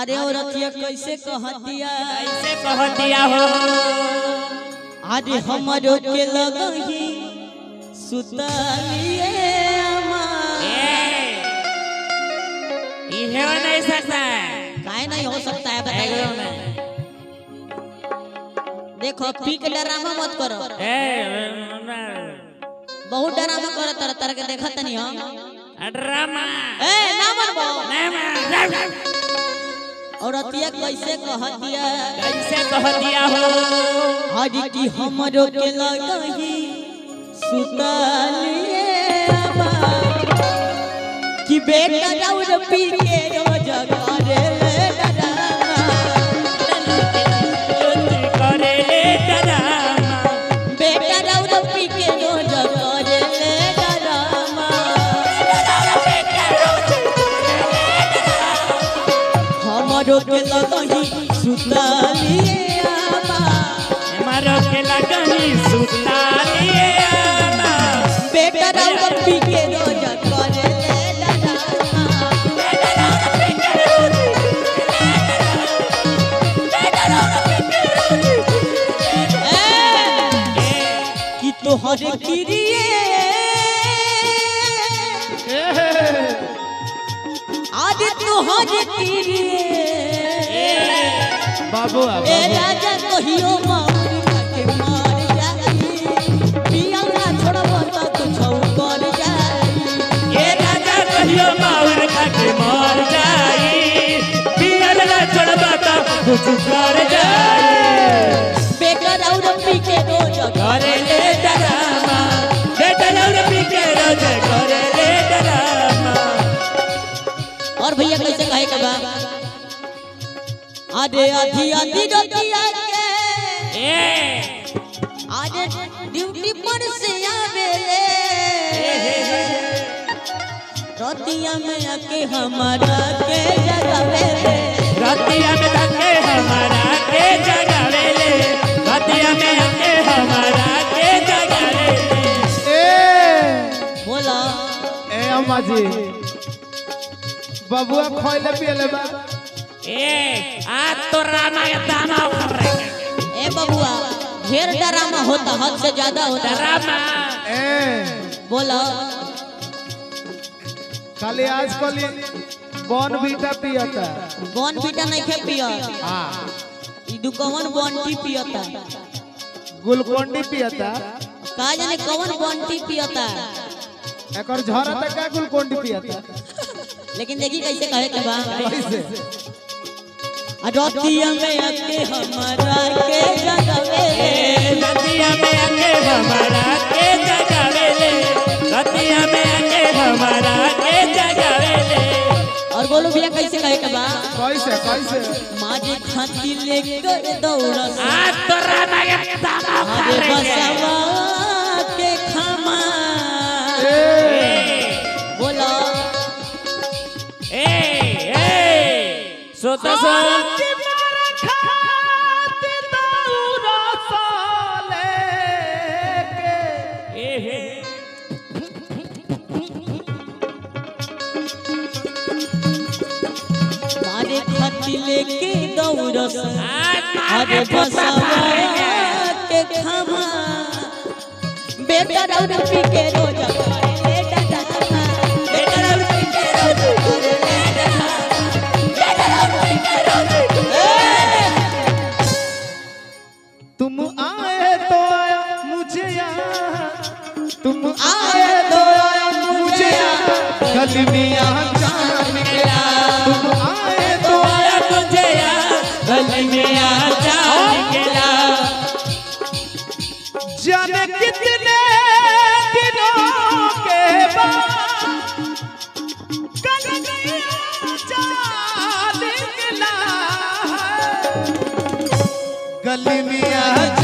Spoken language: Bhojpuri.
अरे औरतिया कैसे कहतिया कैसे कह दिया हो अरे हमरो के लगही सुतलिए अमा इहे हो नहीं सकता काहे नहीं हो सकता है एगो बताइए में। देखो पी के डरामा मत करो ए बहुत डरामा करो तरह तरह के देखत नहीं हम ड्रामा ए ना मनबो नहीं औरतिया कैसे कहतिया कैसे कह दिया हो हरी की हमरो के लगही सुतलिए अमा कि बेटा राउर पी के रोज करे ले डरामा करे ले ड्रामा बेटा राउर पी के रोज करे ले डरामा हमरो के लगही सुतलिए अमा मारो के लगनी सुता लिए आना बेटा राउर पी के रोज करे ले डरामा कि तोहरे किरिए आज तोहरे किरिए बाबू ए राजा कहियो मार के मार जाई पिया ना छोड़ब त कुछ कर जाई ये राजा कहियो माउर खाके मर जाई पियल ना छोड़बा त कुछ कर जाई बेटा राउर पी के रोज करे ले डरामा बेटा लौर पी के रोज करे ले डरामा और भैया कैसे कहे के बा आधे आधी आधी रतिया के ए आज ड्यूटी पर से आवेले रतिया में आके हमारा के जगावेले रतिया में धके हमारा के जगावे ले रतिया में आके हमारा के जगावे ले ए बोला ए अम्मा जी बबुआ खोइले पियले बा ए आज तो रामा के दाना उखड़ रहे ए बबुआ ढेर डरामा होता हद से ज्यादा होता डरामा ए बोला खाली आजकल बॉन बीटा पियता बॉन बीटा नहीं खे पिया हां ई दुकवन बॉन्टी पियता गुलकोंडी पियता का जाने कवन बॉन्टी पियता एकर झरता का गुलकोंडी पियता लेकिन देखी कैसे कहे के बा कैसे रतिया में आके हमारा के जगावेले ए रतिया में आके हमारा के जगावे ले रतिया में आके हमारा के जगावे ले और बोलो भैया कैसे कहे के बा कैसे कैसे माजे खाती लेकर दौड़ा आज तो रामा के दाना उखड़ हरे रहे बसवा के खमा ए बोला ए ए सोता सो ए हे मारे खाती लेके दौड़ा आज हरे मारे बसवा के खमा बेटा राउर पी के रोज करे ले डडामा बेटा राउर पी के रोज करे ले डडामा बेटा राउर पी के रोज ए! तुम आए तो आया मुझे यहाँ तुम आए तो आया मुझे यहाँ गली में यहाँ जान निकला तुम आए तो आया तुझे यार गली में आ जा निकला जाने कितने दिनों के बाद गली में जान निकला गली में आ